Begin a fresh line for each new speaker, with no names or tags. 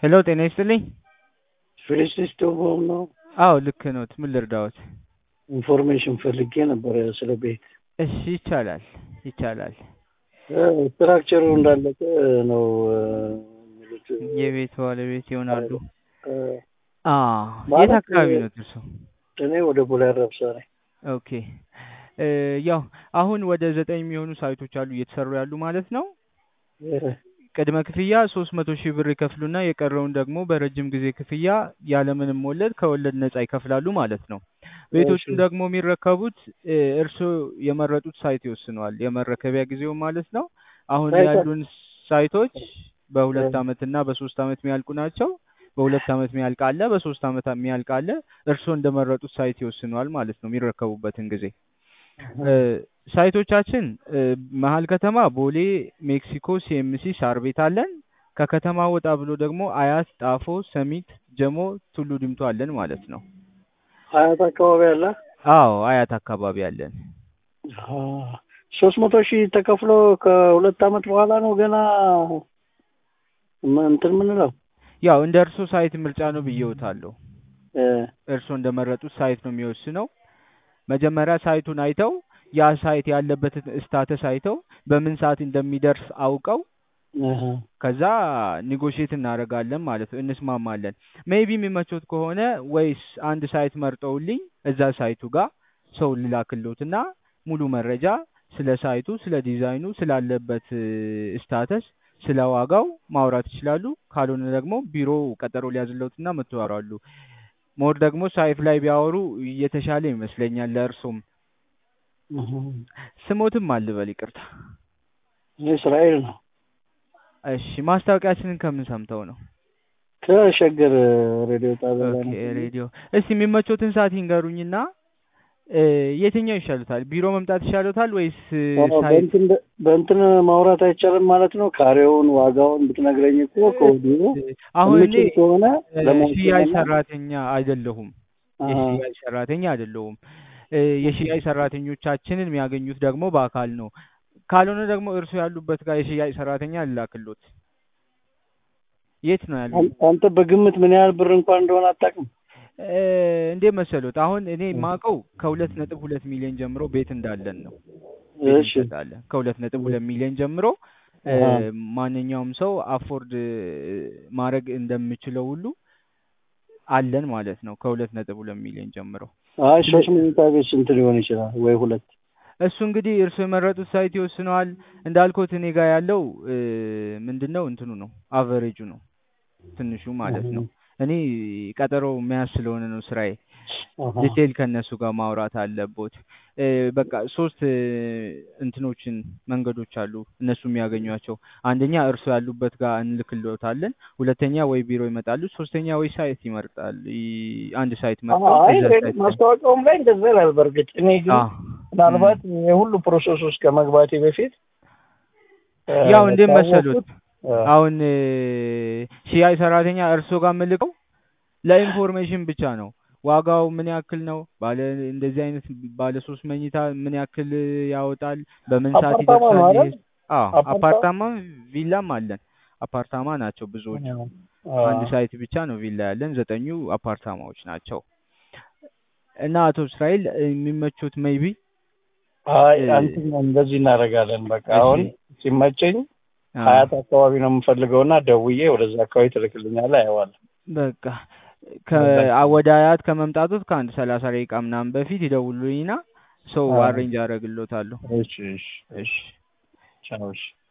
ሄሎ ጤና ይስጥልኝ።
ፌሊክስ ነው።
አዎ ልክ ነዎት። ምን ልርዳዎት?
ኢንፎርሜሽን ፈልጌ ነበረ ስለ ቤት።
እሺ ይቻላል ይቻላል።
ስትራክቸሩ እንዳለቀ ነው የሚሉት።
የቤት ባለቤት ይሆናሉ።
እ፣
አ
ማለት-
የት አካባቢ ነው እርሶ?
እኔ ወደ ቦሌ አራብሳ ነኝ።
ኦኬ እ፣ ያው አሁን ወደ ዘጠኝ የሚሆኑ ሳይቶች አሉ እየተሰሩ ያሉ ማለት ነው።
እ፣
ቅድመ ክፍያ ሶስት መቶ ሺህ ብር ይከፍሉና የቀረውን ደግሞ በረጅም ጊዜ ክፍያ ያለምንም ወለድ ከወለድ ነጻ ይከፍላሉ ማለት ነው። ቤቶቹን
እሺ።
ደግሞ የሚረከቡት እ፣ እርስዎ የመረጡት ሳይት ይወስነዋል የመረከቢያ ጊዜው ማለት ነው። አሁን
ሳይት-
ያሉን ሳይቶች በሁለት
እ።
አመት እና በሶስት አመት የሚያልቁ ናቸው። በሁለት አመት የሚያልቅ አለ፣ በሶስት አመት የሚያልቅ አለ። እርስዎ እንደመረጡት ሳይት ይወስነዋል ማለት ነው የሚረከቡበትን ጊዜ እ፣ ሳይቶቻችን እ፣ መሀል ከተማ ቦሌ፣ ሜክሲኮ፣ ሲኤምሲ፣ ሳር ቤት አለን። ከከተማ ወጣ ብሎ ደግሞ አያት፣ ጣፎ፣ ሰሚት፣ ጀሞ፣ ቱሉ ዲምቱ አለን ማለት ነው።
ሀያት አካባቢ አለ።
አዎ አያት አካባቢ አለን።
ሶስት መቶ ሺህ ተከፍሎ ከሁለት አመት በኋላ ነው ገና ም- እንትን ምንለው
ያው እንደ እርሶ ሳይት ምርጫ ነው ብዬውታለሁ።
እ፣
እርሶ እንደመረጡት ሳይት ነው የሚወስነው። መጀመሪያ ሳይቱን አይተው ያ ሳይት ያለበትን ስታተስ አይተው በምን ሰዓት እንደሚደርስ አውቀው
እህ፣
ከዛ ኒጎሽት እናደርጋለን ማለት ነው፣ እንስማማለን። ሜይቢ የሚመቾት ከሆነ ወይስ አንድ ሳይት መርጠውልኝ እዛ ሳይቱ ጋር ሰው ልላክሎትና ሙሉ መረጃ ስለ ሳይቱ፣ ስለ ዲዛይኑ፣ ስላለበት ስታተስ፣ ስለ ዋጋው ማውራት ይችላሉ። ካልሆነ ደግሞ ቢሮ ቀጠሮ ሊያዝለውትና መጥተው ያወራሉ። ሞር ደግሞ ሳይት ላይ ቢያወሩ እየተሻለ ይመስለኛል ለእርሶም።
እህ።
ስሞትም አልበል ይቅርታ።
እኔ እስራኤል ነው
እሺ ማስታወቂያችንን ከምን ሰምተው ነው?
ከሸገር ሬዲዮ ጣቢያ ላይ
ኦኬ
ነው።
ሬዲዮ። እስቲ የሚመቾትን ሰዓት ይንገሩኝና እ፣ የትኛው ይሻሉታል? ቢሮ መምጣት ይሻሉታል ወይስ እ፣
አዎ፣
ሳይት?
በእንትን በእንትን ማውራት አይቻልም ማለት ነው። ካሬውን ዋጋውን ብትነግረኝ እኮ ከወዲሁ
አሁን እኔ
የምችል ከሆነ
እ፣
ለመወሰን
ሽያጭ
እና-
ሰራተኛ አይደለሁም።
አሃ፣
የሽያጭ ሰራተኛ አይደለሁም። እ፣ የሽያጭ ሰራተኞቻችንን የሚያገኙት ደግሞ በአካል ነው። ካልሆነ ደግሞ እርሱ ያሉበት ጋር የሽያጭ ሰራተኛ ልላክሎት። የት ነው ያሉት?
አን- አንተ በግምት ምን ያህል ብር እንኳን እንደሆነ አታውቅም?
እ፣ እንዴት መሰሎት? አሁን እኔ ማውቀው ከሁለት ነጥብ ሁለት ሚሊዮን ጀምሮ ቤት እንዳለን ነው። ቤት
እሺ
እንሸጣለን ከሁለት ነጥብ ሁለት ሚሊዮን ጀምሮ እ፣
አሃ።
ማንኛውም ሰው አፎርድ ማድረግ እንደሚችለው ሁሉ አለን ማለት ነው። ከሁለት ነጥብ ሁለት ሚሊዮን ጀምሮ
አይ ሶስት መኝታ ቤት ስንት ሊሆን ይችላል? ወይ ሁለት?
እሱ እንግዲህ እርሱ የመረጡት ሳይት ይወስነዋል። እንዳልኩት እኔ ጋር ያለው እ፣ ምንድን ነው እንትኑ ነው አቨሬጁ ነው ትንሹ ማለት ነው። እኔ ቀጠሮ መያዝ ስለሆነ ነው ስራዬ።
አሃ።
ዲቴል ከእነሱ ጋር ማውራት አለቦት። እ፣ በቃ ሶስት እ፣ እንትኖችን መንገዶች አሉ እነሱ የሚያገኟቸው። አንደኛ እርሱ ያሉበት ጋር እንልክሎታለን። ሁለተኛ ወይ ቢሮ ይመጣሉ። ሶስተኛ ወይ ሳይት ይመርጣል። ይ- አንድ ሳይት መርጠው
አይ
እዛ
ሬድ-
ሳይት ላይ-
ማስታወቂያውም ላይ እንደዛ ይላል። በእርግጥ እኔ ግን
አዎ።
ምናልባት የሁሉ ፕሮሰስ ውስጥ ከመግባቴ በፊት እ፣
ያው እንዴት
ካወቅኩት፣
መሰሉት
እ፣
አሁን እ፣ ሽያጭ ሰራተኛ እርሶ ጋር የምልከው ለኢንፎርሜሽን ብቻ ነው። ዋጋው ምን ያክል ነው? ባለ እንደዚህ አይነት ባለ ሶስት መኝታ ምን ያክል ያወጣል? በምን ሰዓት
አፓርታማ ነው
ይደርሳል?
አይደል?
ይሄ አዎ፣
አፓርታ-
አፓርታማ ቪላም አለን። አፓርታማ ናቸው ብዙዎቹ።
አ፣
አንድ ሳይት ብቻ ነው ቪላ ያለን፣ ዘጠኙ አፓርታማዎች ናቸው። እና አቶ እስራኤል የሚመቹት ሜይቢ
አይ
እ፣
አንተም እንደዚህ እናደርጋለን። በቃ
እሺ።
አሁን ሲመቸኝ ሀያት አካባቢ ነው የምፈልገውና ደውዬ ወደዛ አካባቢ ትልክልኛለህ፣ አየዋለሁ።
በቃ ከ ወደ አያት ከመምጣቱት ከአንድ ሰላሳ ደቂቃ ምናምን በፊት ይደውሉልኝና ሰው
አዎ።
አሬንጅ አደርግሎታለሁ።
እሺ እሺ
እሺ
ቻው እሺ